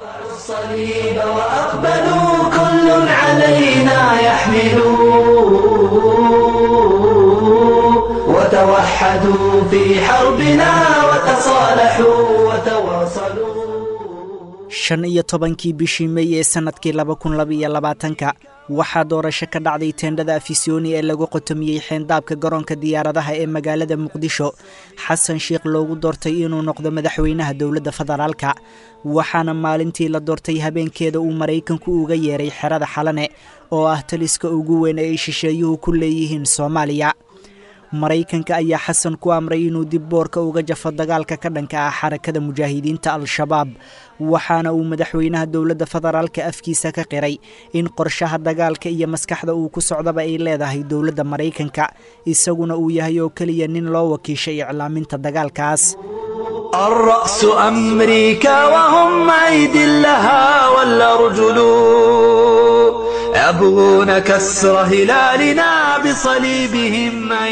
الصليب وأقبلوا كل علينا يحملوا وتوحدوا في حربنا وتصالحوا وتواصلوا shan iyo tobankii bishii mey ee sannadkii laba kun labaiyo labaatanka waxaa doorasho ka dhacday teendhada afisyooni ee lagu qotomiyey xeendaabka garoonka diyaaradaha ee magaalada muqdisho xasan sheekh loogu doortay inuu noqdo madaxweynaha dowladda federaalka waxaana maalintii la doortay habeenkeeda uu maraykanku uga yeeray xerada xalane oo ah taliska ugu weyn ee ay shisheeyuhu ku leeyihiin soomaaliya maraykanka ayaa xasan ku amray inuu dib boorka uga jafo dagaalka ka dhanka ah xarakada mujaahidiinta al-shabaab waxaana uu madaxweynaha dowladda federaalka afkiisa ka qiray in qorshaha dagaalka iyo maskaxda uu ku socdaba ay leedahay dowladda maraykanka isaguna uu yahay oo keliya nin loo wakiishay iclaaminta dagaalkaas الرأس أمريكا وهم أيد لها ولا رجل يبغون كسر هلالنا بصليبهم أن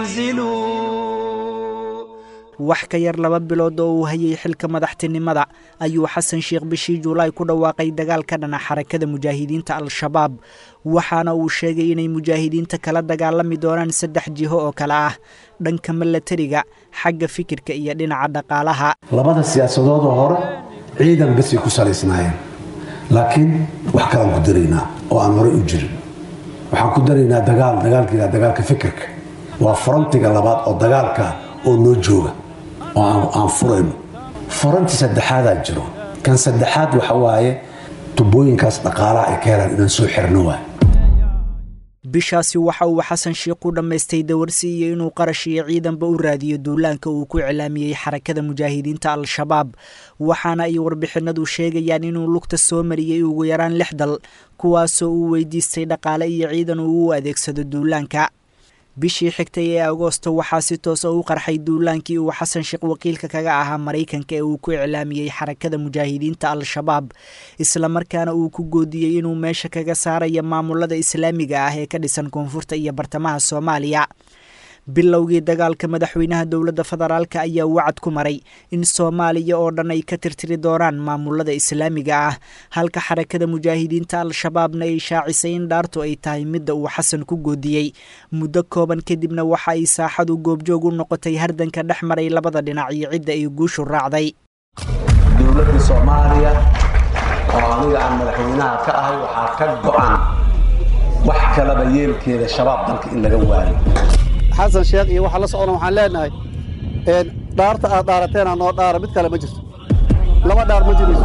ينزلوا wax ka yar laba bilood oo uu hayay xilka madaxtinimada ayuu xasan sheekh bishii juulaay ku dhawaaqay dagaal ka dhana xarakada mujaahidiinta al-shabaab waxaana uu sheegay inay mujaahidiinta kala dagaalami doonaan saddex jiho oo kale ah dhanka milatariga xagga fikirka iyo dhinaca dhaqaalaha labada siyaasadoodoo hore ciidan basay ku salaysnaayeen laakiin wax kalaan ku daraynaa oo aan horey u jirin waxaan ku daraynaa dagaal dagaalkiila dagaalka fikirka waa farantiga labaad oo dagaalka oo noo jooga oo aan furayno faranti saddexaadaa jiro kan saddexaad waxa waaye tubooyinkaas dhaqaalaha ay ka helaan inaan soo xirno waay bishaasi waxa uu xasan sheekh u dhammaystay dawarsi iyo inuu qarash iyo ciidanba u raadiyo duulaanka uu ku iclaamiyey xarakada mujaahidiinta al-shabaab waxaana ay warbixinadu sheegayaan inuu lugta soo mariyey ugu yaraan lix dal kuwaasoo uu weydiistay dhaqaale iyo ciidan uu u adeegsado duulaanka bishii xigtay ee agoosto waxaa si toosa u qarxay duulaankii uu xasan sheekh wakiilka kaga ahaa maraykanka ee uu ku iclaamiyey xarakada mujaahidiinta al-shabaab islamarkaana uu ku goodiyey inuu meesha kaga saaraya maamulada islaamiga ah ee ka dhisan koonfurta iyo bartamaha soomaaliya bilowgii dagaalka madaxweynaha dowladda federaalka ayaa wacad ku maray in soomaaliya oo dhan ay ka tirtiri doonaan maamulada islaamiga ah halka xarakada mujaahidiinta al-shabaabna ay shaacisay in dhaartu ay tahay midda uu xasan ku goodiyey muddo kooban kadibna waxa ay saaxadu goobjoog u noqotay hardanka dhex maray labada dhinac iyo cidda ay guushu raacday dowladda soomaaliya oo aniga aan madaxweynaha ka ahay waxaa ka go'an wax kalaba yeelkeeda shabaab dalka in laga waayo xasan sheekh iyo waxa la socona waxaan leenahay dhaarta aad dhaarateena noo dhaara mid kale ma jirto laba dhaar ma jirayso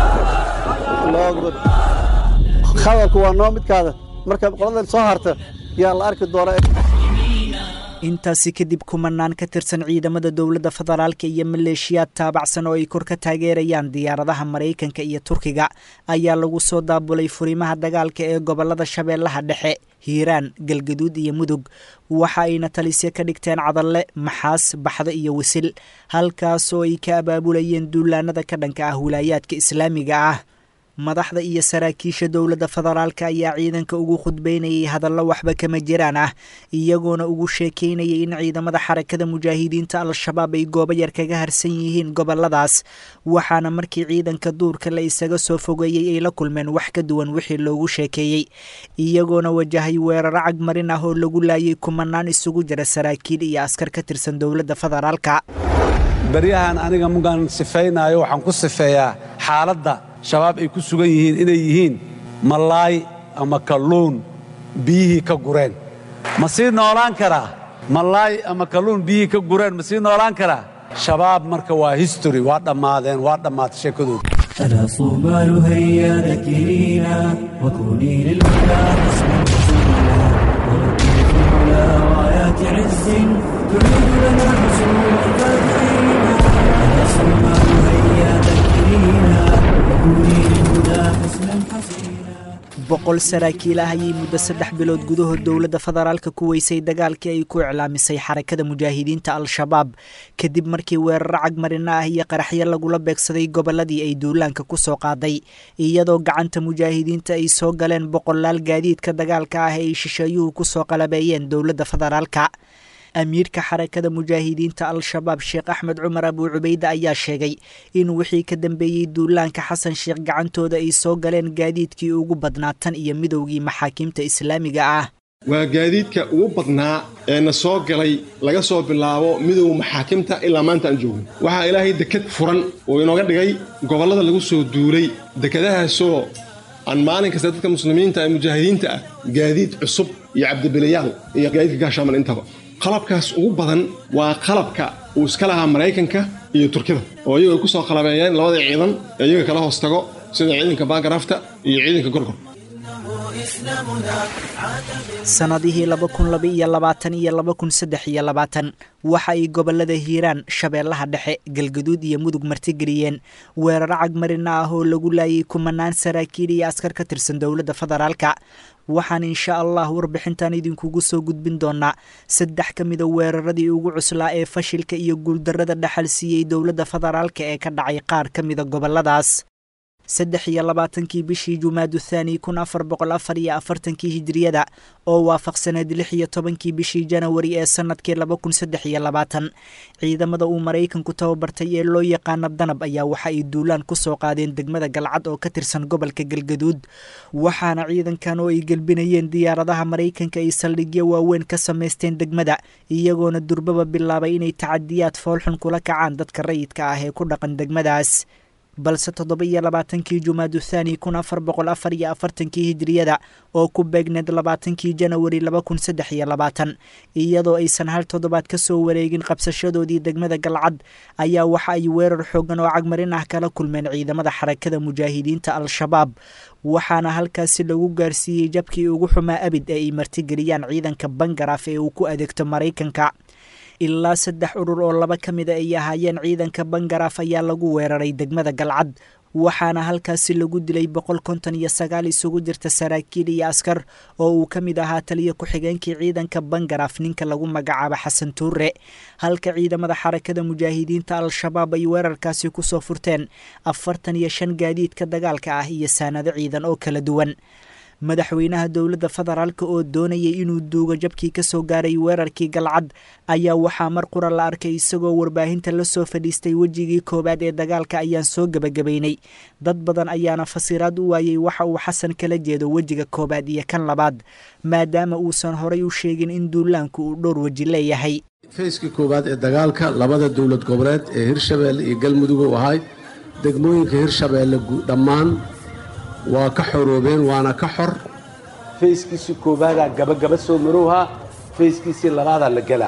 hadalku waa noo midkaada marka qoladan soo harta yaa la arki doona intaasi kadib kumanaan ka tirsan ciidamada dowladda federaalka iyo maleeshiyaad taabacsan oo ay kor ka taageerayaan diyaaradaha maraykanka iyo turkiga ayaa lagu soo daabulay furimaha dagaalka ee gobollada shabeellaha dhexe hiiraan galgaduud iyo mudug waxa ayna talisyo ka dhigteen cadalle maxaas baxdo iyo wisil halkaasoo ay ka abaabulayeen duulaanada ka dhanka ah wilaayaadka islaamiga ah madaxda iyo saraakiisha dowladda federaalka ayaa ciidanka ugu khudbaynayay hadallo waxba kama jiraan ah iyagoona ugu sheekaynayay in ciidamada xarakada mujaahidiinta al-shabaab ay goobo yar kaga harsan yihiin goboladaas waxaana markii ciidanka duurka la isaga soo fogeeyey ay la kulmeen wax ka duwan wixii loogu sheekeeyey iyagoona wajahay weeraro cagmarin ah oo lagu laayay kumanaan isugu jira saraakiil iyo askar ka tirsan dowladda federaalka baryahan aniga mugaan sifaynayo waxaan ku sifeeyaa xaaladda shabaab ay ku sugan yihiin inay yihiin malaay ama kalluun biyihii ka gureen ma sii noolaan karaa malaay ama kalluun biyihii ka gureen ma sii noolaan karaa shabaab marka waa history waa dhammaadeen waa dhammaatay sheekadooda ألا صومال هيا ذكرينا وكوني للهدى حسنا حسينا ونكون على رايات عز تعيد لنا حصول الفاتحين ألا صومال هيا ذكرينا وكوني للهدى حسنا حسينا boqol saraakiil ah ayay muddo saddex bilood gudahood dowladda federaalka ku weysay dagaalkii ay ku iclaamisay xarakada mujaahidiinta al-shabaab kadib markii weeraro cagmarina ah iyo qaraxyo lagula beegsaday gobolladii ay duulaanka ku soo qaaday iyadoo gacanta mujaahidiinta ay soo galeen boqolaal gaadiidka dagaalka ah ee ay shisheeyuhu ku soo qalabeeyeen dowladda federaalka amiirka xarakada mujaahidiinta al-shabaab sheekh axmed cumar abuu cubayde ayaa sheegay in wixii ka dambeeyey duulaanka xasan sheekh gacantooda ay soo galeen gaadiidkii ugu badnaa tan iyo midowgii maxaakiimta islaamiga ah waa gaadiidka ugu badnaa ee na soo galay laga soo bilaabo midowga maxaakimta ilaa maanta aan joogno waxaa ilaahay deked furan oo inooga dhigay gobollada lagu soo duulay dekedahaasoo aan maalin kasta dadka muslimiinta ee mujaahidiinta ah gaadiid cusub iyo cabdibilayaal iyo gaadiidka gaashaaman intaba qalabkaas ugu badan waa qalabka uu iska lahaa maraykanka iyo turkida oo iyagu ay ku soo qalabeeyeen labada ciidan ee iyaga kala hoos tago sida ciidanka baangarafta iyo ciidanka gorgor sannadihii laba kun laba iyo labaatan iyo laba kun saddex iyo labaatan waxa ay gobollada hiiraan shabeellaha dhexe galgaduud iyo mudug martigeliyeen weeraro cagmarina ah oo lagu laayay kumanaan saraakiil iyo askar ka tirsan dowladda federaalka waxaan insha allah warbixintan idinkugu soo gudbin doonaa saddex ka mida weeraradii ugu cuslaa ee fashilka iyo guuldarrada dhaxal siiyey dowladda federaalka ee ka dhacay qaar ka mida gobolladaas saddex iyo labaatankii bishii jumaadu thaani kun afar boqol afar iyo afartankii hijiriyada oo waafaqsaneed lix iyo tobankii bishii janawari ee sanadkii laba kun saddex iyo labaatan ciidamada uu maraykanku tababartay ee loo yaqaano danab ayaa waxa ay duulaan ku soo qaadeen degmada galcad oo ka tirsan gobolka galgaduud waxaana ciidankan oo ay gelbinayeen diyaaradaha maraykanka ay saldhigyo waaweyn ka samaysteen degmada iyagoona durbaba bilaabay inay tacadiyaad foolxun kula kacaan dadka rayidka ah ee ku dhaqan degmadaas balse toddoba iyo labaatankii jumaadu thaani kun afar boqol afar iyo afartankii hijiriyada oo ku beegneed labaatankii janawari laba kun saddex iyo labaatan iyadoo aysan hal toddobaad ka soo wareegin qabsashadoodii degmada galcad ayaa waxa ay weerar xoogan oo cagmarin ah kala kulmeen ciidamada xarakada mujaahidiinta al-shabaab waxaana halkaasi lagu gaarsiiyey jabkii ugu xumaa abid ee ay martigeliyaan ciidanka bangaraaf ee uu ku adeegto maraykanka ilaa saddex urur oo laba ka mida ay ahaayeen ciidanka bangaraaf ayaa lagu weeraray degmada galcad waxaana halkaasi lagu dilay boqol konton iyo sagaal isugu jirta saraakiil iyo askar oo uu ka mid ahaa taliyo ku-xigeenkii ciidanka bangaraaf ninka lagu magacaabo xasan tuure halka ciidamada xarakada mujaahidiinta al-shabaab ay weerarkaasi kusoo furteen afartan iyo shan gaadiidka dagaalka ah iyo saanado ciidan oo kala duwan madaxweynaha dowladda federaalka oo doonayay inuu duugo jabkii ka soo gaaray weerarkii galcad ayaa waxaa mar qura la arkay isagoo warbaahinta la soo fadhiistay wejigii koowaad ee dagaalka ayaan soo gebagabaynay dad badan ayaana fasiraad u waayey waxa uu xasan kala jeedo wejiga koowaad iyo kan labaad maadaama uusan horay u sheegin in duulaanku uu dhowr weji leeyahay feyskii koowaad ee dagaalka labada dowlad goboleed ee hirshabeelle iyo galmudug u ahay degmooyinka hirshabeelle dhammaan waa ka xoroobeen waana ka xor fayskiisii koobaadaa gabagaba soo marowhaa fayskiisii labaadaa la gelaa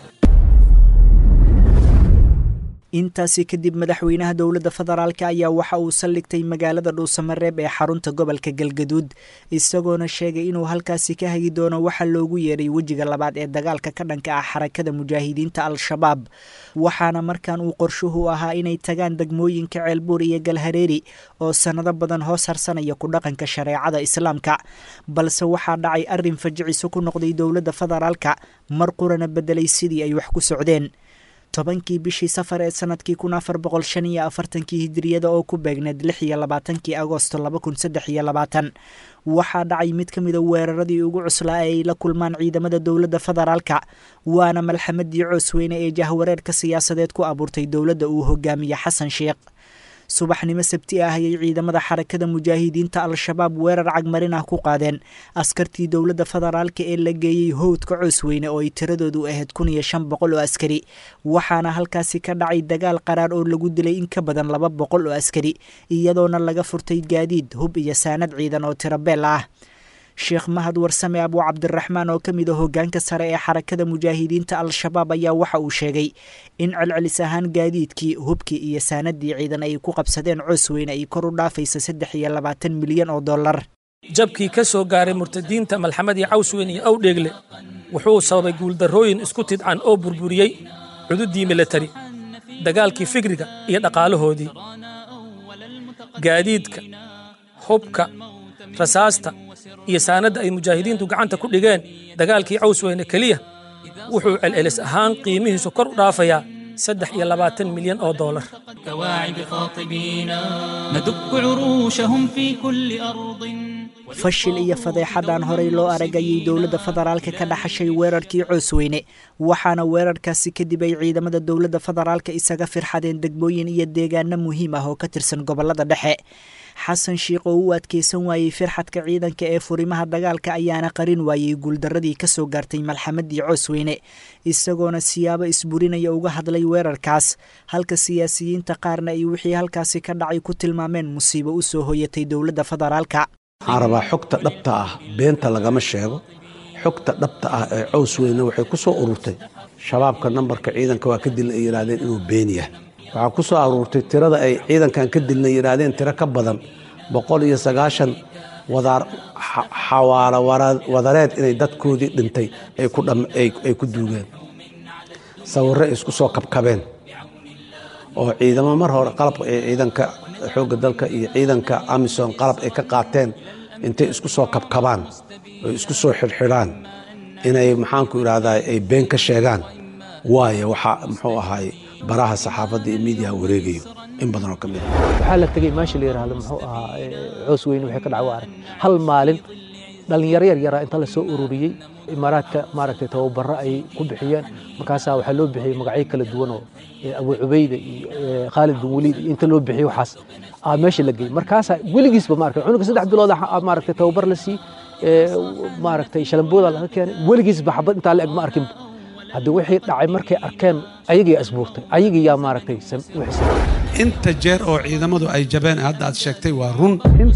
intaasi kadib madaxweynaha dowladda federaalka ayaa waxa uu saldhigtay magaalada dhuusamareeb ee xarunta gobolka galgaduud isagoona sheegay inuu halkaasi ka hagi doono waxa loogu yeeray wejiga labaad ee dagaalka ka dhanka ah xarakada mujaahidiinta al-shabaab waxaana markan uu qorshuhu ahaa inay tagaan degmooyinka ceelbuur iyo galhareeri oo sannado badan hoos harsanaya ku dhaqanka shareecada islaamka balse waxaa dhacay arrin fajiciso ku noqday dowladda federaalka mar qurana beddelay sidii ay wax ku socdeen tobankii bishii safar ee sanadkii kun afar boqol shan iyo afartankii hijiriyada oo ku beegneed lix iyo labaatankii agosto laba kun saddex iyo labaatan waxaa dhacay mid ka mida weeraradii ugu cuslaa ee ay la kulmaan ciidamada dowladda federaalka waana malxamadii coosweyne ee jahwareerka siyaasadeed ku abuurtay dowladda uu hogaamiye xasan sheekh subaxnimo sabti ah ayay ciidamada xarakada mujaahidiinta al-shabaab weerar cagmarin ah ku qaadeen askartii dowladda federaalka ee la geeyey howdka coosweyne oo ay tiradoodu ahayd kun iyo shan boqol oo askari waxaana halkaasi ka dhacay dagaal qaraar oo lagu dilay in ka badan laba boqol oo askari iyadoona laga furtay gaadiid hub iyo saanad ciidan oo tirabeel ah sheekh mahad warsame abuu cabdiraxmaan oo ka mid a hoggaanka sare ee xarakada mujaahidiinta al-shabaab ayaa waxa uu sheegay in celcelis ahaan gaadiidkii hubkii iyo saanadii ciidan ay ku qabsadeen coosweyne ay kor u dhaafaysa saddex iyo labaatan milyan oo dollar jabkii ka soo gaaray murtadiinta malxamadii cawsweyn iyo awdheegle wuxuu sababay guuldarrooyin isku tidcan oo burburiyey cududii militari dagaalkii fikriga iyo dhaqaalahoodii gaadiidka hubka rasaasta iyo saanadda ay mujaahidiintu gacanta ku dhigeen dagaalkii cawsweyne keliya wuxuu celcelis ahaan qiimihiisu kor u dhaafayaa saddex iyo labaatan milyan oo doolar كواعب خاطبينا ندك عروشهم في كل أرض fashil iyo fadeexadaan horey loo aragayay dowladda federaalka ka dhaxashay weerarkii coosweyne waxaana weerarkaasi kadib ay ciidamada dowladda federaalka isaga firxadeen degmooyin iyo deegaano muhiim ah oo ka tirsan gobolada dhexe xasan shiikh oo u adkeysan waayey firxadka ciidanka ee furimaha dagaalka ayaana qarin waayey guuldaradii kasoo gaartay malxamadii coosweyne isagoona siyaabo isburinaya uga hadlay weerarkaas halka siyaasiyiinta qaarna ay wixii halkaasi ka dhacay ku tilmaameen musiibo u soo hoyatay dowladda federaalka waxaan rabaa xogta dhabta ah beenta lagama sheego xogta dhabta ah ee cows weyne waxay ku soo ururtay shabaabka nambarka ciidanka waa ka dilna ay yidhaahdeen inuu been yahay waxaa ku soo aruurtay tirada ay ciidankan ka dilna yidhaahdeen tiro ka badan boqol iyo sagaashan wadaar xawaalo wadareed inay dadkoodii dhintay ay ku duugeen sawirro ay isku soo kabkabeen oo ciidamo mar hore qalabka ee ciidanka xoogga dalka iyo ciidanka amisom qalab ay ka qaateen intay isku soo kabkabaan oo isku soo xidhxidhaan inay maxaanku idhaahdaa ay been ka sheegaan waayo waxaa muxuu ahaay baraha saxaafadda iyo miidiyaha wareegayo in badanoo ka mid ah waxaa la tegey meesha la yidhaahdo muxuu ahaa coos weyne waxay ka dhaca waa arag hal maalin dhallinyaro yar yaraa inta la soo ururiyey imaaraadka maaragtay tababaro ay ku bixiyeen markaasaa waxaa loo bixiyey magacyo kala duwan oo abu cubayda iyo khaalid bin waliid iyo inta loo bixiyey waxaas aa meesha la geeyey markaasaa weligiisba maaragtay cunuga saddex bilood maaragtay tababar la sii maaragtay shalambooda laga keenay weligiisba xabad intaa la eg ma arkinba hadda wixii dhacay markay arkeen ayagii asbuurtay ayagii yaa maaragtay inta jeer oo ciidamadu ay jabeen hadda aad sheegtay waa run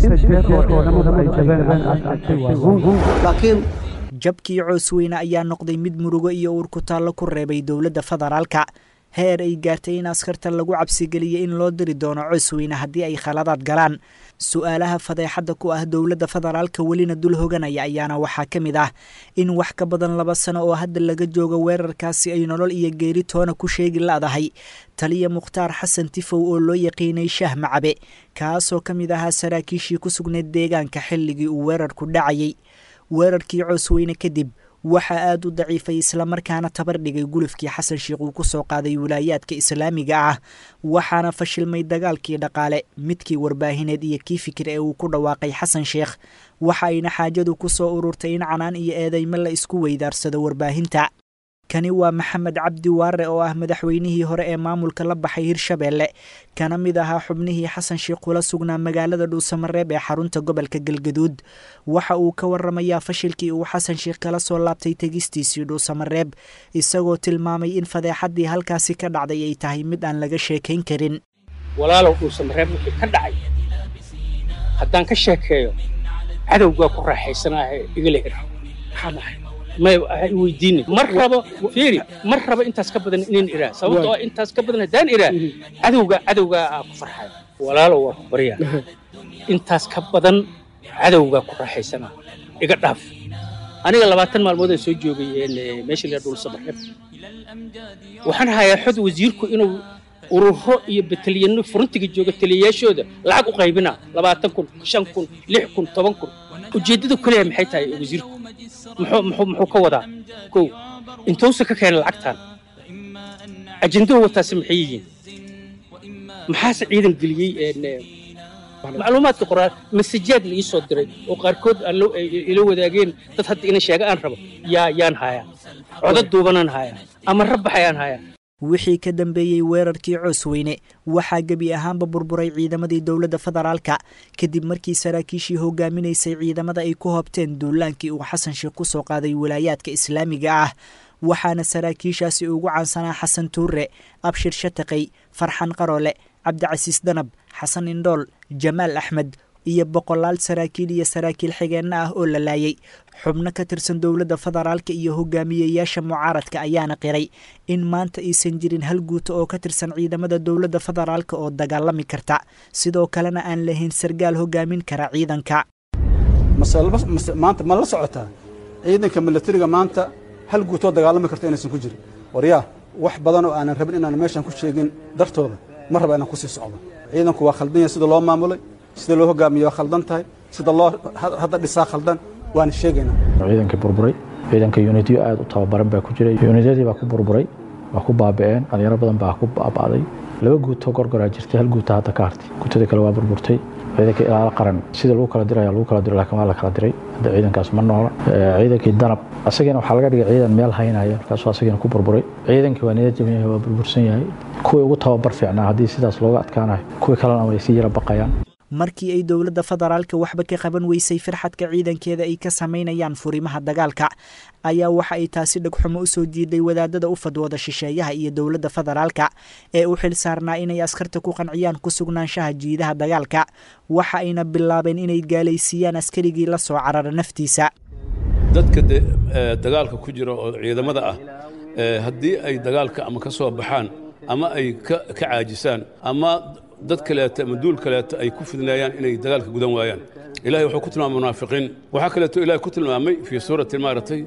laakiin jabkii coosweyne ayaa noqday mid murugo iyo uur ku taallo ku reebay dowladda federaalka heer ay gaartay in askarta lagu cabsigeliyey in loo diri doono coosweyne haddii ay khaladaad galaan su-aalaha fadeexadda ku ah dowladda federaalka welina dul hoganaya ayaana waxaa ka mid ah in wax ka badan laba sano oo hadda laga joogo weerarkaasi ay nolol iyo geeri toona ku sheegi la'dahay taliya mukhtaar xasan tifow oo loo yaqiinay shaah macabe kaasoo ka mid ahaa saraakiishii ku sugnayd deegaanka xilligii uu weerarku dhacayay weerarkii coosweyne kadib waxaa aada u daciifay islamarkaana tabar dhigay gulufkii xasan sheikh uu ku soo qaaday wilaayaadka islaamiga ah waxaana fashilmay dagaalkii dhaqaale midkii warbaahineed iyo kii fikir ee uu ku dhawaaqay xasan sheekh waxa ayna xaajadu ku soo ururtay in canaan iyo eedeymo la isku weydaarsado warbaahinta kani waa maxamed cabdi waare oo ah madaxweynihii hore ee maamulka la baxay hirshabeelle kana mid ahaa xubnihii xasan sheikh kula sugnaa magaalada dhuusamareeb ee xarunta gobolka galgaduud waxa uu ka waramayaa fashilkii uu xasan sheikh kala soo laabtay tegistiisii dhuusamareeb isagoo tilmaamay in fadeexaddii halkaasi ka dhacday ay tahay mid aan laga sheekayn karin walaalow dhuusamareeb wixii ka dhacay haddaan ka sheekeeyo cadowgaa ku raaxaysanaahe igala hir maxaa dhahay may weydiini mar rabo fiiri mar rabo intaas ka badan inaan iraa sababtoo ah intaas ka badan haddaan iraa cadowga cadowgaa aa ku farxaya walaalow waa ku baryaa intaas ka badan cadowgaa ku raaxaysanaa iga dhaaf aniga labaatan maalmood aan soo joogay meesha la dhul sabareeb waxaan hayaa xod wasiirku inuu ururo iyo batalyanno furuntiga jooga taliyayaashooda lacag u qaybina labaatan kun shan kun lix kun toban kun ujeeddadu kaliya maxay tahay wasiirku muxuu muxuu muxuu ka wadaa kow intuusa ka keenay lacagtan ajenduhu wataasi maxay yihiin maxaase ciidan geliyey macluumaadka qoraal masajaad la ii soo diray oo qaarkood ila wadaageen dad hadda ina sheega aan rabo yaa yaan hayaa codad duubanaan hayaa ama rabbaxayaan hayaa wixii ka dambeeyey weerarkii coosweyne waxaa gebi ahaanba burburay ciidamadii dowladda federaalka kadib markii saraakiishii hogaaminaysay ciidamada ay ku hoobteen duulaankii uu xasan sheekh ku soo qaaday wilaayaadka islaamiga ah waxaana saraakiishaasi ugu caansanaa xasan tuure abshir shataqay farxan qaroole cabdicasiis danab xasan indhool jamaal axmed iyo boqolaal saraakiil iyo saraakiil xigeenna ah oo la laayay xubno ka tirsan dowladda federaalka iyo hogaamiyeyaasha mucaaradka ayaana qiray in maanta aysan jirin hal guuto oo ka tirsan ciidamada dowladda federaalka oo dagaalami karta sidoo kalena aan lahayn sargaal hogaamin kara ciidanka maanta ma la socotaa ciidanka milatariga maanta hal guutoo dagaalami karta inaysan ku jirin waryaa wax badan oo aanan rabin inaan meeshan ku sheegin dartooda ma raba inaan kusii socdo ciidanku waa khaldan yahay sida loo maamulay sida loo hogaamiyo waa khaldan tahay sida loo hadda dhisaa khaldan waana sheegaynaa ciidankii burburay ciidanka unityo aad u tababaran baa ku jiray unityadii baa ku burburay waa ku baaba'een dhalinyaro badan baa ku baaba'day laba guutoo gorgoraa jirtay hal guuta hadda ka hartay guutadii kale waa burburtay ciidanka ilaalo qaran sida lagu kala diraya lagu kala diro laakiin waa la kala diray hadda ciidankaas ma noola ciidankii danab asagana waxaa laga dhigay ciidan meel haynaya markaasuu asagana ku burburay ciidankii waa niyad jaban yahay waa burbursan yahay kuwii ugu tababar fiicnaa haddii sidaas looga adkaanayo kuwii kalena way sii yara baqayaan markii ay dowladda federaalka waxba ka qaban weysay firxadka ciidankeeda ay ka samaynayaan furimaha dagaalka ayaa waxa ay taasi dhegxumo u soo jiiday wadaadada u fadwooda shisheeyaha iyo dowladda federaalka ee u xil saarnaa inay askarta ku qanciyaan ku sugnaanshaha jiidaha dagaalka waxa ayna bilaabeen inay gaalaysiiyaan askarigii la soo carara naftiisa dadka dagaalka ku jira oo ciidamada ah haddii ay dagaalka ama ka soo baxaan ama ay ka caajisaan ama dad kaleeto ama duul kaleeto ay ku fidnaayaan inay dagaalka gudan waayaan ilahay wuxuu ku tilmaamay munaafiqiin waxaa kaleeto ilahay ku tilmaamay fii suurati maaragtay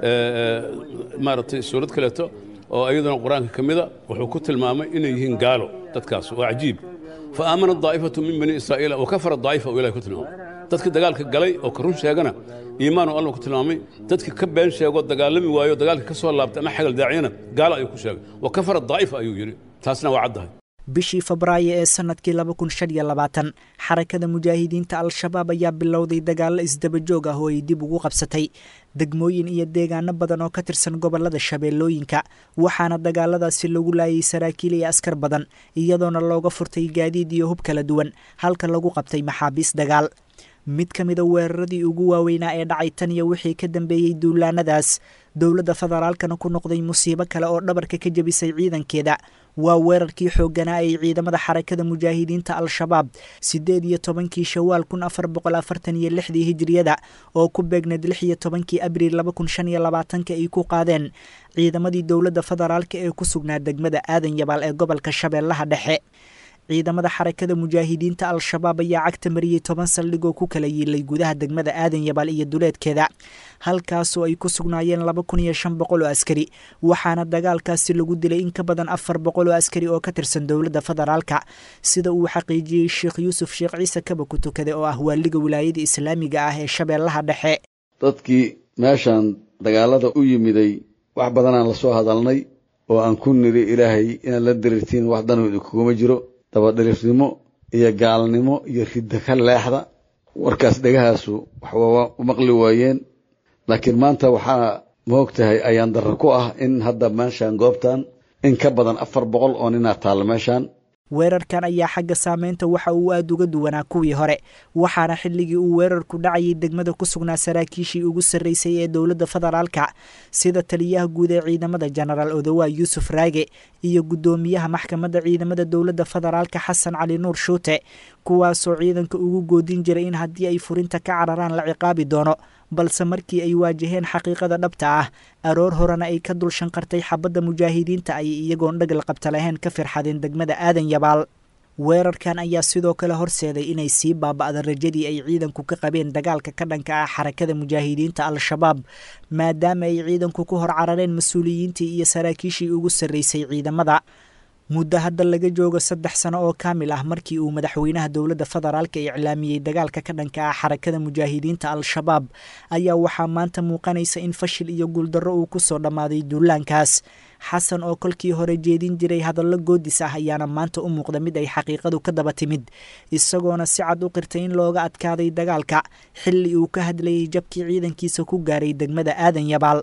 maaragtay suurad kaleeto oo iyaduna qur-aanka ka mida wuxuu ku tilmaamay inay yihiin gaalo dadkaas waa cajiib fa aamana daa'ifatu min bani israa'iila wa kafara daa'ifa uu ilahay ku tilmaamay dadka dagaalka galay oo ka run sheegana iimaan uu allah ku tilmaamay dadka ka been sheego dagaalami waayo dagaalka ka soo laabtay ama xagal daaciyana gaalo ayuu ku sheegay wa kafara daa'ifa ayuu yidhi taasna waa caddahay bishii febraayo ee sanadkii laba kun shan iyo labaatan xarakada mujaahidiinta al-shabaab ayaa bilowday dagaallo isdabajoog ah oo ay dib ugu qabsatay degmooyin iyo deegaano badan oo ka tirsan gobolada shabeellooyinka waxaana dagaaladaasi lagu laayay saraakiil iyo askar badan iyadoona looga furtay gaadiid iyo hub kala duwan halka lagu qabtay maxaabiis dagaal mid ka mida weeraradii ugu waaweynaa ee dhacay tan iyo wixii ka dambeeyey duulaanadaas dowladda federaalkana ku noqday musiibo kale oo dhabarka ka jebisay ciidankeeda waa weerarkii xoogganaa ay ciidamada xarakada mujaahidiinta al-shabaab siddeed iyo tobankii shawaal kun afar boqol afartan iyo lixdii hijiriyada oo ku beegneed lix iyo tobankii abriil laba kun shan iyo labaatanka ay ku qaadeen ciidamadii dowladda federaalka ee ku sugnaa degmada aadan yabaal ee gobolka shabeellaha dhexe ciidamada xarakada mujaahidiinta al-shabaab ayaa cagta mariyey toban saldhigoo ku kala yiilay gudaha degmada aadan yabaal iyo duleedkeeda halkaasoo ay ku sugnaayeen laba kun iyo shan boqol oo askari waxaana dagaalkaasi lagu dilay in ka badan afar boqol oo askari oo ka tirsan dowladda federaalka sida uu xaqiijiyey sheekh yuusuf sheekh ciise kaba ku tukade oo ah waaliga wilaayada islaamiga ah ee shabeellaha dhexe dadkii meeshaan dagaalada u yimiday wax badanaan lasoo hadalnay oo aan ku niri ilaahay inaad la diriirtiin wax danooda kuguma jiro dabadhirifnimo iyo gaalnimo iyo ridda ka leexda warkaas dhegahaasu waxwaa u maqli waayeen laakiin maanta waxaa moog tahay ayaan darro ku ah in hadda meeshaan goobtan in ka badan afar boqol oo ninaa taalla meeshaan weerarkan ayaa xagga saameynta waxa uu aada uga duwanaa kuwii hore waxaana xilligii uu weerarku dhacayay degmada ku sugnaa saraakiishii ugu sarreysay ee dowladda federaalka sida taliyaha guud ee ciidamada jenaraal odowa yuusuf raage iyo guddoomiyaha maxkamadda ciidamada dowladda federaalka xasan cali nuur shuute kuwaasoo ciidanka ugu goodin jiray in haddii ay furinta ka cararaan la ciqaabi doono balse markii ay waajaheen xaqiiqada dhabta ah aroor horena ay ka dul shanqartay xabadda mujaahidiinta ay iyagoon dhagal qabta lahayn ka firxadeen degmada aadan yabaal weerarkan ayaa sidoo kale horseeday inay sii baaba'da rajadii ay ciidanku ka qabeen dagaalka ka dhanka ah xarakada mujaahidiinta al-shabaab maadaama ay ciidanku ku hor carareen mas-uuliyiintii iyo saraakiishii ugu sarreysay ciidamada muddo hadda laga joogo saddex sano oo kaamil ah markii uu madaxweynaha dowladda federaalka iclaamiyey dagaalka ka dhanka ah xarakada mujaahidiinta al-shabaab ayaa waxaa maanta muuqanaysa in fashil iyo guuldarro uu ku soo dhammaaday duulaankaas xasan oo kolkii hore jeedin jiray hadallo goodis ah ayaana maanta u muuqda mid ay xaqiiqadu ka daba timid isagoona si cad u qirtay in looga adkaaday dagaalka xilli uu ka hadlayay jabkii ciidankiisa ku gaaray degmada aadan yabaal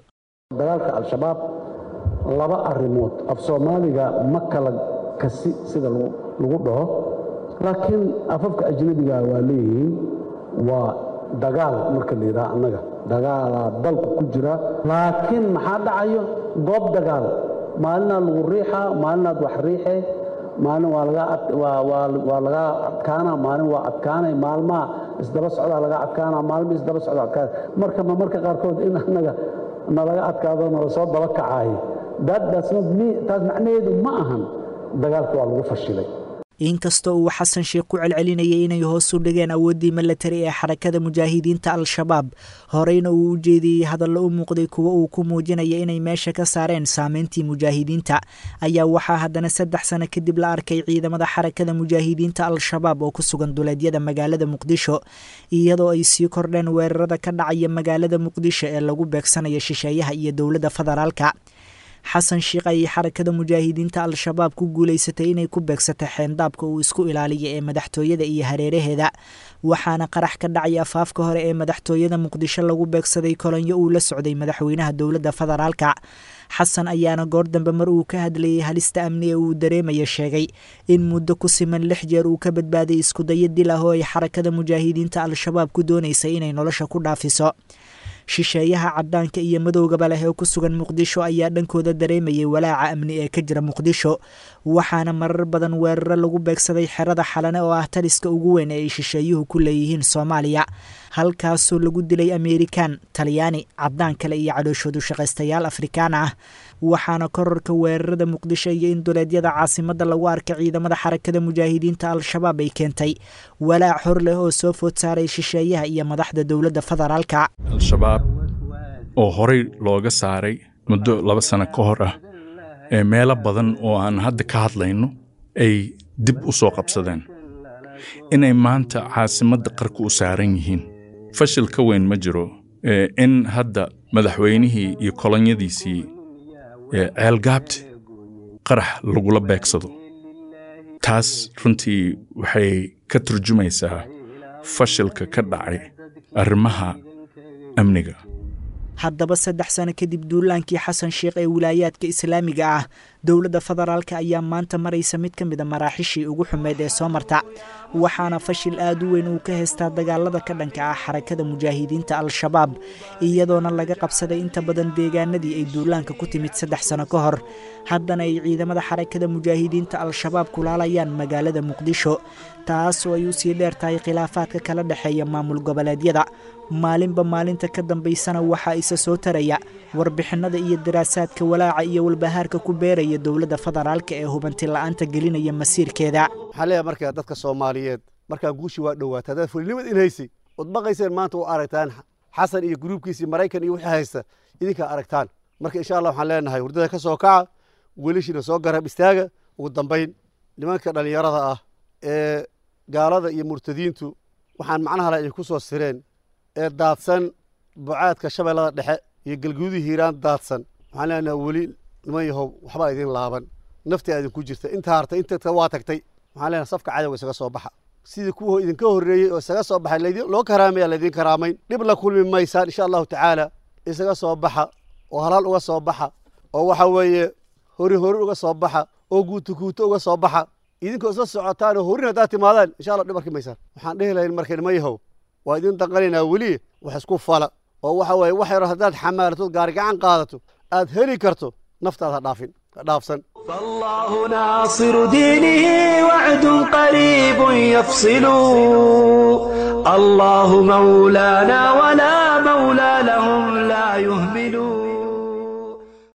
laba arrimood af soomaaliga ma kala kasi sida lagu dhaho laakiin afafka ajnabiga waa leeyihiin waa dagaal marka la yidhaha annaga dagaalaa dalku ku jira laakiin maxaa dhacayo goob dagaal maalinaad lagu riixaa maalinaad wax riixee maalin waa laga adkaana maalin waa adkaanay maalmaha isdaba socdaa laga adkaana maalma isdaba socda adkaana marka ma marka qaarkood in annaga nalaga adkaado nala soo daba kacaayo taas macnaheedu ma ahan dagaalka waa lagu fashilay inkastoo uu xasan sheekh ku celcelinayay inay hoos u dhigeen awooddii milatari ee xarakada mujaahidiinta al-shabaab horeyna uu u jeediyey hadallo u muuqday kuwo uu ku muujinaya inay meesha ka saareen saameyntii mujaahidiinta ayaa waxaa haddana saddex sano kadib la arkay ciidamada xarakada mujaahidiinta al-shabaab oo ku sugan duleedyada magaalada muqdisho iyadoo ay sii kordheen weerarada ka dhacaya magaalada muqdisho ee lagu beegsanayo shisheeyaha iyo dowladda federaalka xasan sheikh ayay xarakada mujaahidiinta al-shabaab ku guulaysatay inay ku beegsatay xeendaabka uu isku ilaaliya ee madaxtooyada iyo hareeraheeda waxaana qarax ka dhacay afaafka hore ee madaxtooyada muqdisho lagu beegsaday kolonyo uu la socday madaxweynaha dowladda federaalka xasan ayaana goor dambe mar uu ka hadlayay halista amni ee uu dareemaya sheegay in muddo ku siman lix jeer uu ka badbaaday iskudayo dil ah oo ay xarakada mujaahidiinta al-shabaab ku doonaysay inay nolosha ku dhaafiso shisheeyaha cadaanka iyo madowgaba leh ee ku sugan muqdisho ayaa dhankooda dareemayay walaaca amni ee ka jira muqdisho waxaana marar badan weeraro lagu beegsaday xerada xalane oo ah taliska ugu weyn ee ay shisheeyuhu ku leeyihiin soomaaliya halkaasoo lagu dilay amerikan talyaani cadaan kale iyo cadhooshoodu shaqaystayaal afrikaan ah waxaana kororka weerarada muqdisho iyo in duleedyada caasimadda lagu arkay ciidamada xarakada mujaahidiinta al-shabaab ay keentay walaac hor leh oo soo food saaray shisheeyaha iyo madaxda dowladda federaalka al-shabaab oo horey looga saaray muddo laba sano ka hor ah ee meelo badan oo aan hadda ka hadlayno ay dib u soo qabsadeen inay maanta caasimadda qarka u saaran yihiin fashil ka weyn ma jiro in hadda madaxweynihii iyo kolonyadiisii ceelgaabti qarax lagula beegsado taas runtii waxay ka turjumaysaa fashilka ka dhacay arrimaha amniga haddaba saddex sano kadib duulaankii xasan sheikh ee wilaayaadka islaamiga ah dowladda federaalka ayaa maanta maraysa mid ka mida maraaxishii ugu xumeyd ee soo marta waxaana fashil aad u weyn uu ka haystaa dagaalada ka dhanka ah xarakada mujaahidiinta al-shabaab iyadoona laga qabsaday inta badan deegaanadii ay duulaanka ku timid saddex sano ka hor haddana ay ciidamada xarakada mujaahidiinta al-shabaab kulaalayaan magaalada muqdisho taasoo ay u sii dheer tahay khilaafaadka kala dhexeeya maamul goboleedyada maalinba maalinta ka dambaysana waxaa isa soo taraya warbixinada iyo daraasaadka walaaca iyo walbahaarka ku beeraya dowladda federaalka ee hubanti la'aanta gelinaya masiirkeeda waxaan leeyahay markaa dadka soomaaliyeed markaa guushi waa dhowaata haddaad fulinimad in haysay ood baqayseen maanta u aragtaan xasan iyo gruubkiisii maraykan iyo wixii haysta idinkaa aragtaan marka insha allah waxaan leenahay hurdada ka soo kaca welishiina soo garab istaaga ugu dambayn nimanka dhallinyarada ah ee gaalada iyo murtadiintu waxaan macnaha la idinku soo sireen ee daadsan bucaadka shabeellada dhexe iyo galguudii hiiraan daadsan waxaan leenahay weli niman yahow waxbaa idin laaban nafti aa idinku jirta intaa hartay inta waa tagtay waxaan leenahay safka cadowga isaga soo baxa sidii kuwa idinka horreeyey oo isaga soo baxay loo karaamaya laydin karaamayn dhib la kulmi maysaan insha allahu tacaala isaga soo baxa oo halaal uga soo baxa oo waxa weeye hori hori uga soo baxa oo guuto guuto uga soo baxa idinkoo isla socotaan oo horin haddaad timaadaan insha allah dhib arki maysaan waxaan dhehi lahayn marka nima yahow waa idin danqanaynaa weli wax isku fala oo waxa weeye wax yaro haddaad xamaalatood gaari gacan qaadato aad heli karto naftaad ha dhaafin ha dhaafsan فالله ناصر دينه وعد قريب يفصل الله مولانا ولا مولى لهم لا يهزم